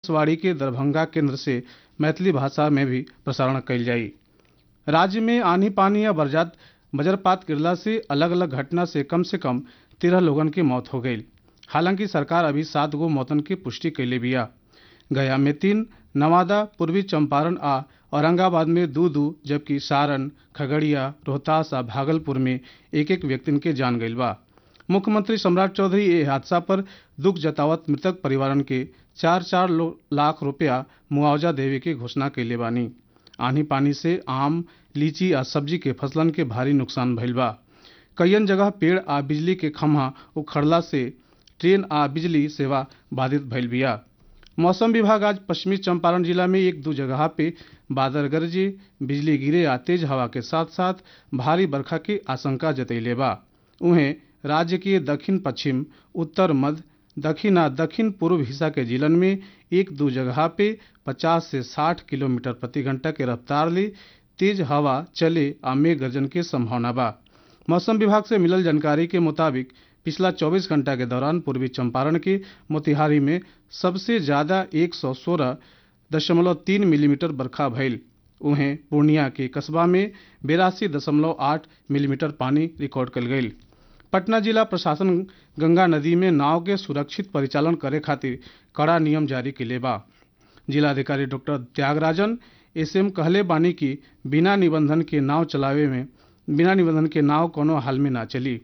आकाशवाणी के दरभंगा केंद्र से मैथिली भाषा में भी प्रसारण कयल जाई राज्य में आंधी पानी या बरजात वज्रपात गिरला से अलग अलग घटना से कम से कम तेरह लोगन की मौत हो गई हालांकि सरकार अभी सात गो मौतन की पुष्टि कैले बिया गया में तीन नवादा पूर्वी चंपारण आ औरंगाबाद में दो दो जबकि सारण खगड़िया रोहतास आ भागलपुर में एक एक व्यक्तिन के जान गईल बा मुख्यमंत्री सम्राट चौधरी ये हादसा पर दुख जतावत मृतक परिवारन के चार चार लाख रुपया मुआवजा देवे के घोषणा कैले बानी आंधी पानी से आम लीची आ सब्जी के फसलन के भारी नुकसान भइल बा कईयन जगह पेड़ आ बिजली के खम्हा उखड़ला से ट्रेन आ बिजली सेवा बाधित भइल बिया मौसम विभाग आज पश्चिमी चंपारण जिला में एक दो जगह पे बादल गरजे बिजली गिरे आ तेज हवा के साथ साथ भारी बरखा की आशंका जतैले बा उहें राज्य के दक्षिण पश्चिम उत्तर मध्य दक्षिण आ दक्षिण पूर्व हिस्सा के जिलन में एक दो जगह पे 50 से 60 किलोमीटर प्रति घंटा के रफ्तार ले तेज हवा चले आ मेघ गर्जन के संभावना बा मौसम विभाग से मिलल जानकारी के मुताबिक पिछला 24 घंटा के दौरान पूर्वी चंपारण के मोतिहारी में सबसे ज्यादा एक सौ सोलह दशमलव तीन मिलीमीटर बरखा भइल उहें पूर्णिया के कस्बा में बेरासी दशमलव आठ मिलीमीटर पानी रिकॉर्ड कल गई पटना जिला प्रशासन गंगा नदी में नाव के सुरक्षित परिचालन करे खातिर कड़ा नियम जारी किले बा जिलाधिकारी डॉक्टर त्यागराजन एसएम कहले बानी कि बिना निबंधन के नाव चलावे में बिना निबंधन के नाव कोनो हाल में ना चली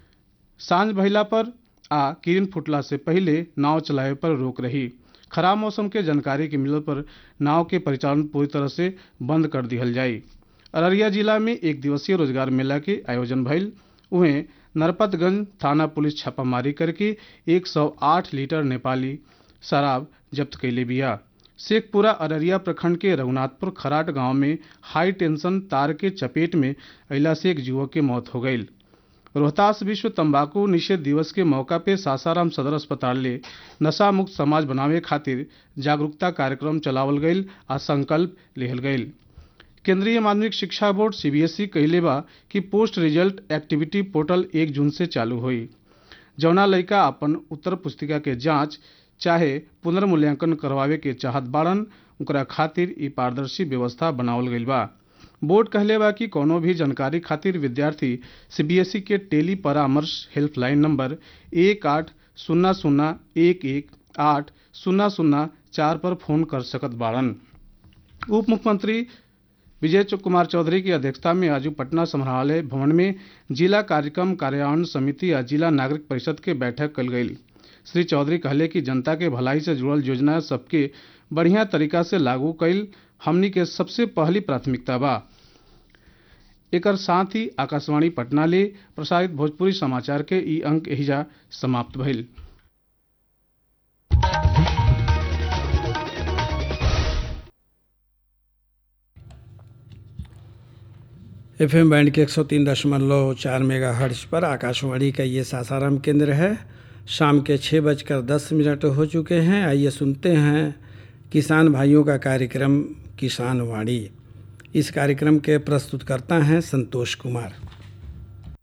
सांझ भइला पर आ किरण फुटला से पहले नाव चलावे पर रोक रही खराब मौसम के जानकारी के मिलल पर नाव के परिचालन पूरी तरह से बंद कर दिहल जाई अररिया जिला में एक दिवसीय रोजगार मेला के आयोजन भइल उहें नरपतगंज थाना पुलिस छापामारी करके 108 लीटर नेपाली शराब जब्त कैले बिया शेखपुरा अररिया प्रखंड के रघुनाथपुर खराट गांव में हाई टेंशन तार के चपेट में अला से एक युवक की मौत हो गई रोहतास विश्व तंबाकू निषेध दिवस के मौका पे सासाराम सदर अस्पताल ले नशा मुक्त समाज बनावे खातिर जागरूकता कार्यक्रम चलावल गईल आ संकल्प लेहल गईल केंद्रीय माध्यमिक शिक्षा बोर्ड सीबीएसई कहले बा कि पोस्ट रिजल्ट एक्टिविटी पोर्टल एक जून से चालू हुई जौना लड़का अपन उत्तर पुस्तिका के जांच चाहे पुनर्मूल्यांकन करवावे के चाहत बाड़न ओकरा खातिर ई पारदर्शी व्यवस्था बनावल गईल बा बोर्ड कहले बा कि कोनो भी जानकारी खातिर विद्यार्थी सीबीएसई के टेली परामर्श हेल्पलाइन नंबर एक आठ शून्य शून्य एक एक आठ शून्य शून्य चार पर फोन कर सकत बाड़न उप मुख्यमंत्री विजय कुमार चौधरी की अध्यक्षता में आज पटना संग्रहालय भवन में जिला कार्यक्रम कार्यान्वयन समिति या जिला नागरिक परिषद के बैठक कल गई श्री चौधरी कहले कि जनता के भलाई से जुड़ल योजना सबके बढ़िया तरीका से लागू कैल हमनी के सबसे पहली प्राथमिकता बा एकर साथ ही आकाशवाणी पटना ले प्रसारित भोजपुरी समाचार के ई अंक एहिजा समाप्त भइल एफ एम बैंड के एक सौ तीन दशमलव चार मेगा हर्ट्ज पर आकाशवाणी का ये सासाराम केंद्र है शाम के छः बजकर दस मिनट हो चुके हैं आइए सुनते हैं किसान भाइयों का कार्यक्रम किसान वाणी इस कार्यक्रम के प्रस्तुतकर्ता हैं संतोष कुमार